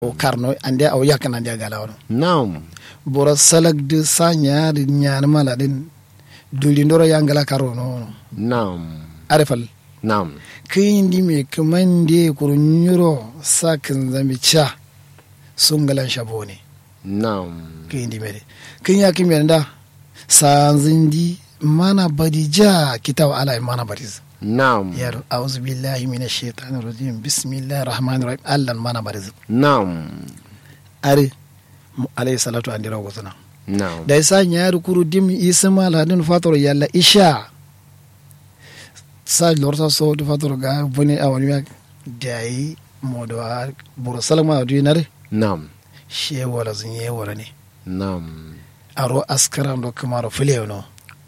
o karno ande aw yakana ande gala wono Naam. bora salak de sa nyaari nyaani mala din duli ndoro yangala karo no Naam. arefal Naam. kindi me kamande kuru nyuro sakin zambi cha sungalan shabone Naam. kindi mere kin ya kin da sanzindi mana badija kitaw ala mana badiz Naam. yaro a'udhu billahi minash shaitanir rajim bismillahir rahmanir rahim allan mana badiz Naam. are mu alayhi salatu andira gozuna Naam. da isa nyaari kuru dim isma ladin fatoro yalla isha sa lorta so do fatoro ga boni awon ya dai modo a buru salama du nare Naam. she wala zun ye wala ne Naam. aro askara ndo kamaro fule no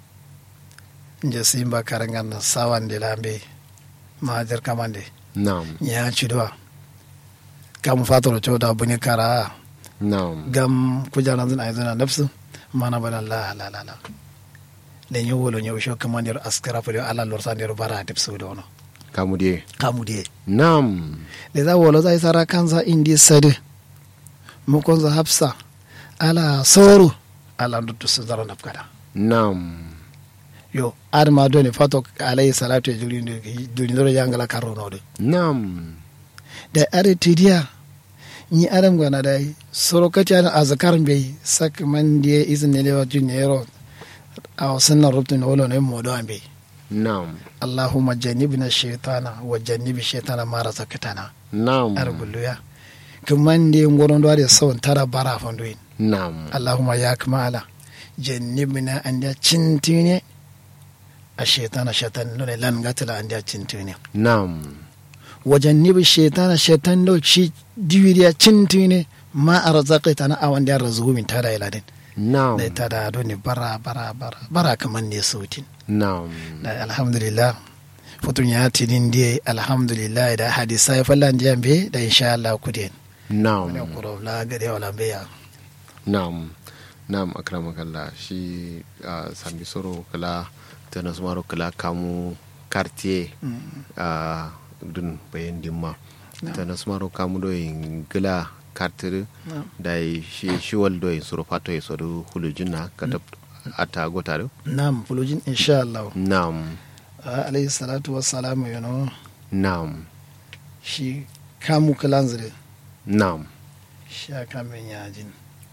nje simba karangan sawande lambe mahajar kamande Naam. nya chidwa kam fatoro choda buni kara Naam. gam kujana zin aizana nafsu mana bana la la la la le nyu wolo nyu sho kamandir askara fule ala lorsa ndir bara tip su do no Kamu die. kamu die Naam. le za wolo za isara kanza indi sade mu konza hafsa ala soru ala ndutu su zara nafkada Naam. yo adama doni fato alayhi salatu e julinde julindoro yangala karro de Naam. da are tidiya ni adam gana dai soro kati ana azkar be sak man die izne lewa junero aw sunna rubtu no wolo ne modo ambe Naam. allahumma jannibna shaytana wa jannibi shaytana ma razaqtana Naam. ar gulluya kaman die ngoron do ade sawon tara bara fandoin Naam. allahumma ya kamala jannibna anda cintine a shaytana shaytan no ne lan gatala anda cintine Naam. wajen nibi shetana shetan do ci diwiriya cintine ma a razaqita na awan da razu min tada iladin Naam. da tada do ne bara bara bara bara kaman ne sautin Naam. da alhamdulillah futun ya tidin die alhamdulillah da hadisa ya fallan diyan be da insha Allah ku den ne Naam. kuro la gade wala be ya Naam. Naam akramakallah shi uh, sambi soro kala tana sumaro kala kamu quartier uh, dun bayan dimma tana sumaro kamu do in gila kartir da shi shiwal do in soro fato ya soro hulujina kata ata gotaro nam fulujin insha Allah Naam. Ah, alayhi salatu wassalamu you know Naam. shi kamu kalanzire Naam. sha kamen yajin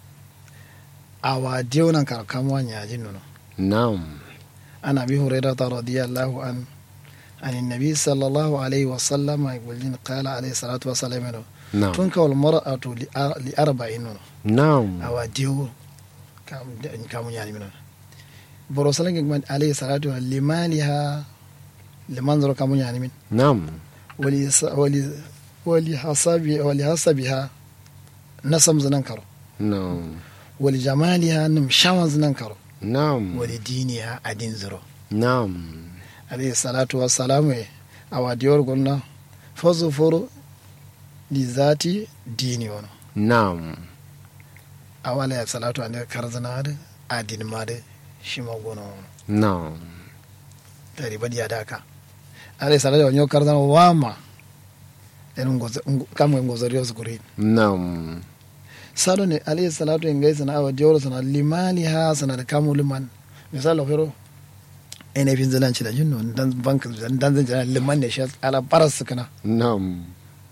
awa dewnan kar kamuwa yajin nono Naam. عن ابي هريره رضي الله عنه عن النبي صلى الله عليه وسلم يقول قال عليه الصلاه والسلام Naam. تنكح المراه لأر- لاربع Naam. او ديو كم كم يعني من برو سلام عليه الصلاه والسلام لمالها لمنظر كم يعني من Naam. ولس- ول ولحسب ولحسبها نسم زننكر Naam. ولجمالها نمشاون زننكر Naam. ولدينها ادين زرو Naam. alayhi salatu wassalamu e awa diyor gonna fosu foro li zati dini wono Naam. awala ya salatu ande karzanade adin made shima gono wono Naam. tari badi ya daka alayhi salatu wanyo karzana wama en ngoza kamwe ngozari osukuri Naam. sado ne alayhi salatu en gaisa na awa diyor sana limali ha sana da kamu liman misalo fero ene fin zalan ci da jinno dan bank dan zan jira liman ne shi ala baras kana Naam.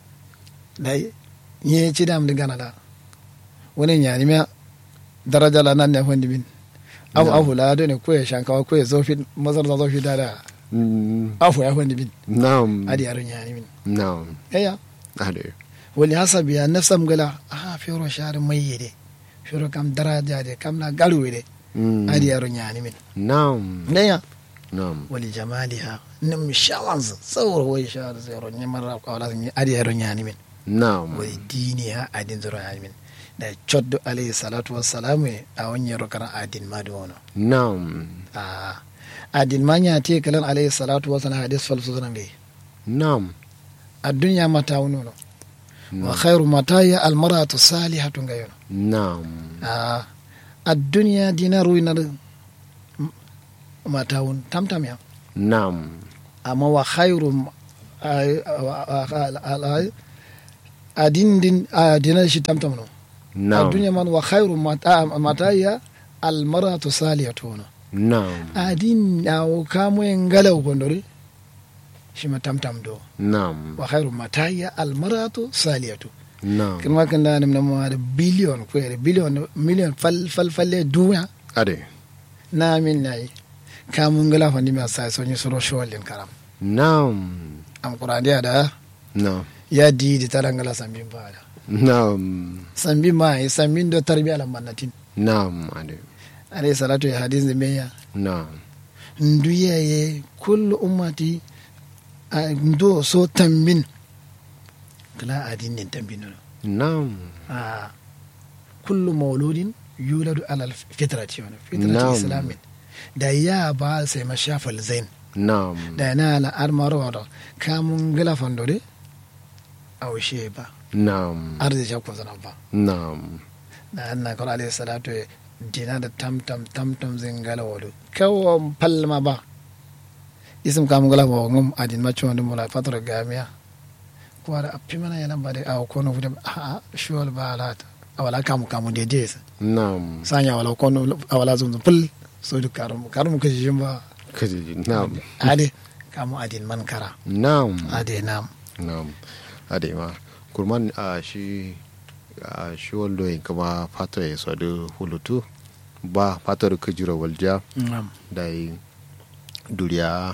dai nye ci dam di gana la wani nyani mea daraja la nan ne hondi min afu Na'am. afu la do ne ko ya shankawa ko ya zofi mazar da zofi da da Mm, afu ya hondi min Naam. adi yaro nyani min Naam. eya Ade. wali hasabi ya nafsam gala ah fioro shar mai yede fioro kam daraja de kam na garu de Mm, adi yaro nyani min Naam. eya Naam. wali jamaliha nim shawanz sawro wai shar zero ne marra ko ala ni adi yaro nyani min Naam. wai diniya adin zoro nyani min da choddo alayhi salatu wassalamu e a wonyero kana adin madu wono Naam. a adin ma ñaati kalan alayhi salatu wasalam hadis falsusana mbe Naam. addunya mata wunono wa khairu mataya almaratu salihatu ngayono Naam. a addunya dina ruinar mata wun tamtam ya Naam. amma wa khairu adin din adina shi tamtam no a na'am duniya man wa khairu mata mataya al maratu saliyatu no na'am adin na kamo en galau gondore shi ma tamtam do na'am wa khairu mataya al maratu saliyatu na'am kin ma kan da nam nam da billion ko yare billion million fal fal falle duniya ade na min nayi kamun gala fandi ma sai sonyi soro shawalin karam na'am am qur'ani da na'am ya di di tarangala sambin ba da na'am sambin ma ya sambin do tarbiya lam mannatin na'am ade alayhi salatu ya hadis de meya na'am nduye ye kullu ummati a ndo so tambin kala adin nin tambin no na'am a kullu mauludin yuladu ala fitrati wa fitrati Na'am. islamin da ya ba sai mashafal zain na'am da na la armaro da kamun gala fandore aushe ba na'am arziki ko zana ba na'am da anna kala alayhi salatu ya dina da tamtam tamtam zin gala wadu kawo palma ba isim kamun gala ba ngum adin macho wanda mula fatar gamiya ko da appi mana yana ba da aw kono fude a a shuwal ba alata awala kamu kamu de de na'am sanya wala kono awala zum zum pul so du karum karum ko jimba kaji na'am ade kamu adin man kara na'am ade nam na'am ade ma kurman a shi a shi waldo yin kama fato ya sadu hulutu ba fato da kujira walja nam da yi duriya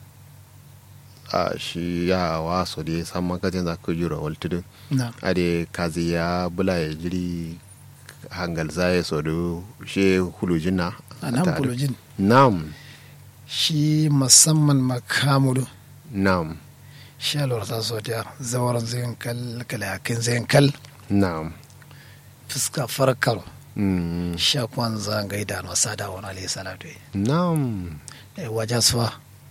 a shi ya wa so da ya san makacin za kujira waltudu nam ade kazi ya bula ya jiri hangal za ya sadu shi hulujin na anan pulojin na'am shi musamman makamudu na'am shi alwar ta so ta zawaran zayin kal kalakin zayin kal na'am fuska farkar mm, shakwan zangai da wasa da wani alayhi salatu na'am e wajen suwa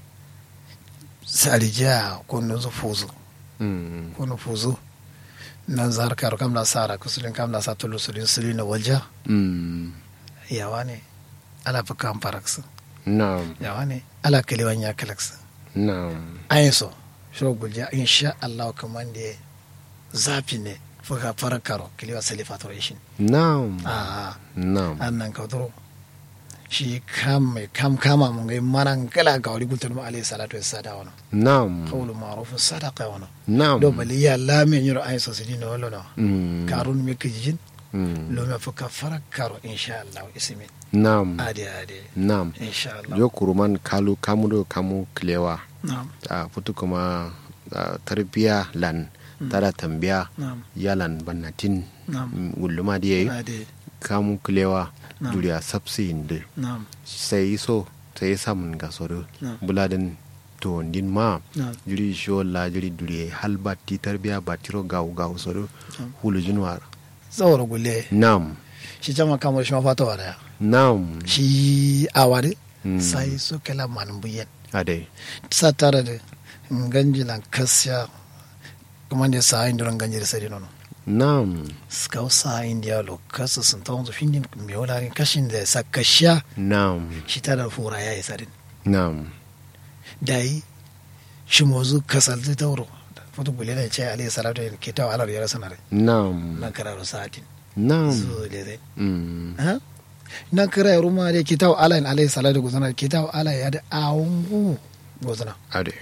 sarija ko nuzu fuzu mm, ko nu fuzu nan zarkar kam na sara kusulin kam na sa tulu sulin sulin na walja mm, yawa ne ala fi kan faraksu na'am yawa ne ala kaliwan ya kalaksu na'am ayin so shi gulja insha Allah kaman da zafi ne fuka farakaro kiliwa salifatoration na'am a na'am annan kautoro shi kam mai kam kama mun ga manan kala ga wani gultar mu alayhi salatu wassada wano na'am qawlu ma'ruf sadaqa wano na'am do bali ya la men yuro ay so sidino wala no Mm, karun me kijin mm, lo me fuka farakaro insha Allah ismi na'am ade ade na'am insha Allah yo kuruman kalu kamudo kamu kilewa na'am a futu kuma a, tarbiya lan tada tambiya na'am yalan bannatin na'am gulluma da yayi ade kamu kilewa Na'am. duriya sabsi inde na'am sai so sai samun gasoro Na'am. buladin to din ma na'am jiri shola jiri duriye hal batti tarbiya batiro gawu gawu soro Na'am. hulu jinwar zawara gulle nam shi jama kamar shi ma fata wala nam shi awade Mm. sai so kala man buyen ade sa tare da ganjilan kasya kuma da sa yin duran ganjir sai nono nam ska sa yin dia lo kasa sun ta wanzu findin me wala rin kashin da sa kasha nam shi ta da fura ya isa din nam dai shi mozu kasal zai tauro foto bule da ce alayhi salatu wa ke tawa alar yara sanare nam nan kararo sa'atin nam zo le dai Mm. ha nan kara ruma da ke tawa alayhi alayhi salatu gozana ke tawa alayhi ya da awungu gozana ade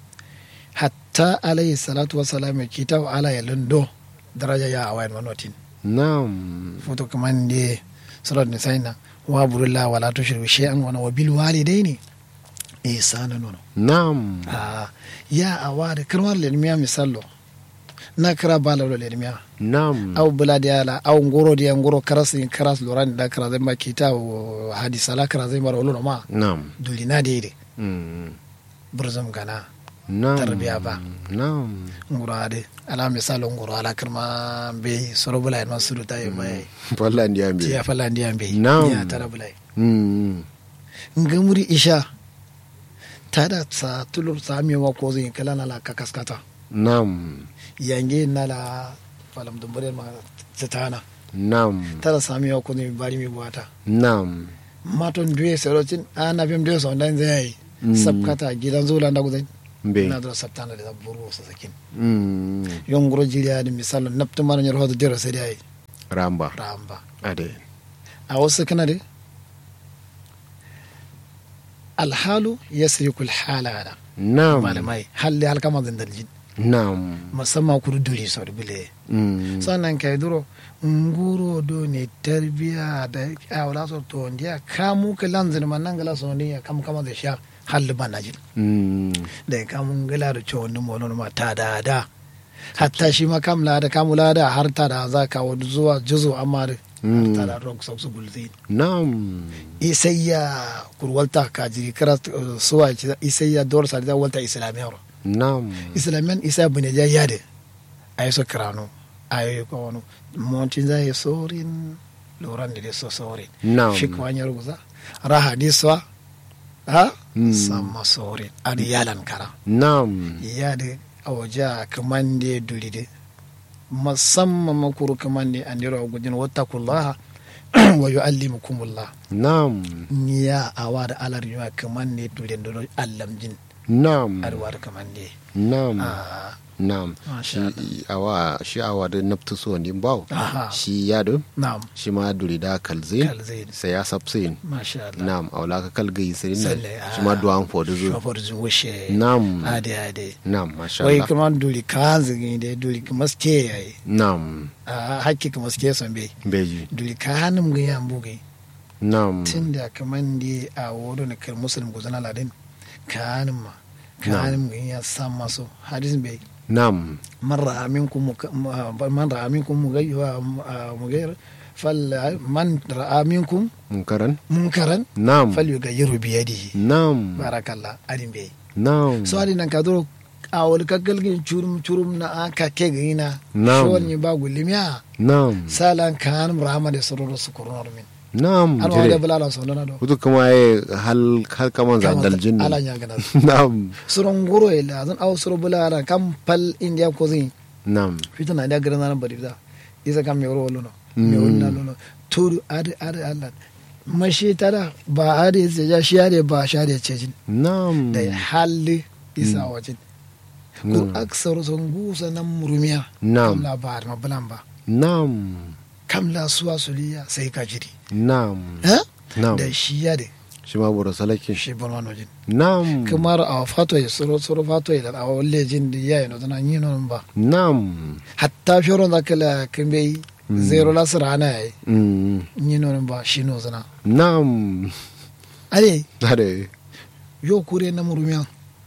hatta alayhi salatu wasalam ke tawa alayhi lundo daraja ya awayan manotin nam foto kaman de surat ni sayna wa burulla wala tushriku shay'an wa wa bil walidaini ihsana nono nam ah ya awade karwar lelmiya misallo na kira bala lo lelmiya nam aw bula de ala aw ngoro de ngoro karas in karas loran da kara zai ma kita o hadisa la kara zai mara olono ma nam dulina de de Mm. burzum gana nam Tarbiya ba. nam ngoro ade ala misalo ngoro ala kirma be soro bula en masudu ta yi mai walla ndi ambe ya fala ndi ambe Na'am. ya tara bula Mm. ngamuri isha tada sa tulur sa mi wa ko zin kala na la kakaskata nam yange na la falam dumbare ma tana nam tada sa mi wa ko zin bari mi buata nam maton duye serocin ana bim duye so dan zai Mm. sabkata gidan zula da guzai Mbe. na do sabtana da buru sa sakin mm yon guro jiriya da misalo naptu mara nyar hodo dero sai dai ramba ramba ade a wasu kana da alhalu yasriku alhala ala nam malamai halli halkama zan daljin nam musamman kuru duri sau da bile mm sannan kai duro nguro do ne tarbiya da awla so to ndiya kamu ka lanzin man nan gala so ne kam kama da sha halli banajin mm da kamu gala da cewa wani molon ma ta da da hatta shi ma kam la da kamu la da har ta da za ka wani zuwa juzo amma da har ta da rock sau su gulzi nam isayya kurwalta ka jiri kara uh, suwa ci isayya dor sa da walta islamiyar nam islamiyan isa bune ja yade ay so krano ay ko wono montin za ye sorin loran de so sorin nam fik wanyar guza raha di so ha Mm. sama sorin adi yalan kara nam yade awaja kamande dulide musamman makuru kamande andiro gudin wattakullaha wa yuallimukumullah nam niya awada alar yuwa kamande dulide do allamjin nam arwar kamande nam ah nam Masha shi awa shi awa da naftu so ni baw Aha. shi ya do na'am shi ma duri da kalzin kalzain sai ya sabsin masha Allah nam aula ka kalgai sai nan Salle, shi ma ah. duwan fodu zo shofar zu wushe nam ade ade nam masha wai Allah kuma duli kanzi de duli kuma ske yayi nam a hakki kuma ske son be beji duli kanum ga yan buge nam tunda kaman di a wodo na kar muslim guzana ladin kanum ma kanum ga yan san maso hadis be nam man ra'a minkum muka- ma- man ra'a minkum mugayya mugayya fal man ra'a minkum munkaran munkaran nam falyughayyiru bi yadihi nam barakallah adin be nam so adi nan ka duro a wani kakkalgin curum curum na a kake ga ina Na'am. shawar ni ba gulimiya nam salan kan rama da sororo su kurnar min nam an wa da jire bulala so nana do kutu kuma ye hal hal kaman za daljin ala nya gana nam suron guro ila zan aw suro bulala kam pal india ko zin nam fitana da garan nan bari da isa kam me wolo no Mm. me wonna no turu ade ade Allah mashi tada ba ade se ya shi ade ba shi ade cejin nam da halli isa wajin ko Mm. aksar sun gusa nan murumiya Na'am. kam labar ma bulan ba nam kam la suwa suliya sai ka jiri nam ha nam da shi ya de shi ma bura salakin shi bon wano jin nam kamar a fato ya soro soro fato ya a walle jin da ya yi no tana yi non ba nam hatta fioro da kala kan bai Mm. zero la sirana ya mm. yi non ba shi no zana nam ale ade yo kure na murumiya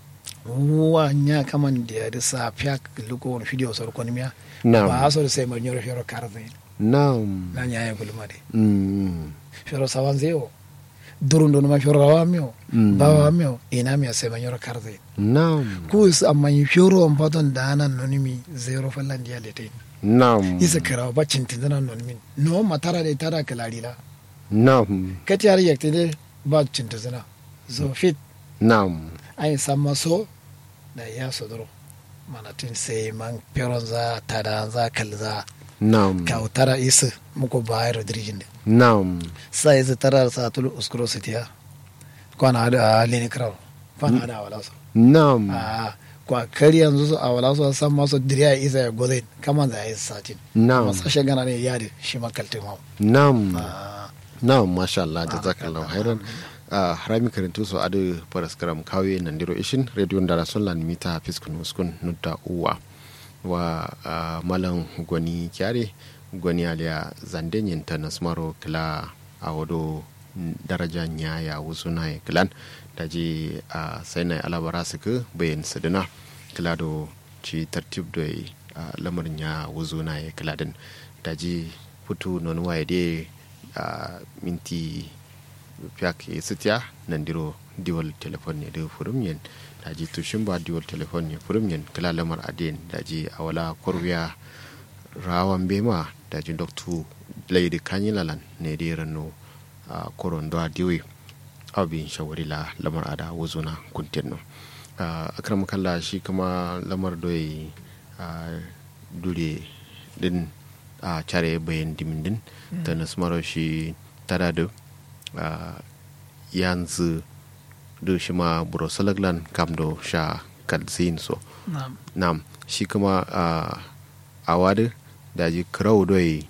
wa nya kaman da ya da sa fiya luko wani video soro konimiya nam ba so sai ma nyoro fioro karze nam na nya ya gulma de mm. fioro sawanzeo durundo ma fioro rawamio Mm. bawamio ina mi sai ma nyoro karze nam ku is amma yi fioro on paton dana nonimi zero fallan dia lete nam isa kara ba cintin dana nonimi no matara de tara kalarila nam kati har yakte de ba cintin dana so fit nam ai samma so da ya sodoro mana tin sai man fioro za tada za kalza nam ka tara isa muko bayar dirjin de nam sa isa tara sa tulu uskuro sitiya kwana da lini kraw kwana da wala so nam a kwa kari yanzu su a wala su san masu diriya isa ya gozai kama da ya satin nam masu sashen gana ne yadi shi makaltin hau nam Ah, na masha Allah jazakallahu khairan a harami karintu so adu paraskaram kawe nandiro ishin radio ndara sonlan mita fiskun uskun nutta uwa wa ah, malam gwani kyare gwani aliya zandenyin ta nasmaro kila a wado daraja nyaya wusuna ya kilan da je a sai na alabara suka bayan sadina kila do ci tartib da lamarin ya wuzuna ya kila din da je fito non waye de a minti fiyak e sitiya nandiro diwal telefon ne da furum yen da ji tushin ba diwal telefon ne furum yen kila lamar aden da ji a wala korwiya rawan bema da ji doktu laidi kanyilalan ne da rano a koron da diwe abin shawari la lamar ada wuzuna kuntin no akram kalla shi kuma lamar doyi a dure din a care bayan dimindin ta nasmaro shi tada da yanzu do shi ma buro salaglan kam do sha kalzin so na'am nam shi kuma a wadi da ji kirau doi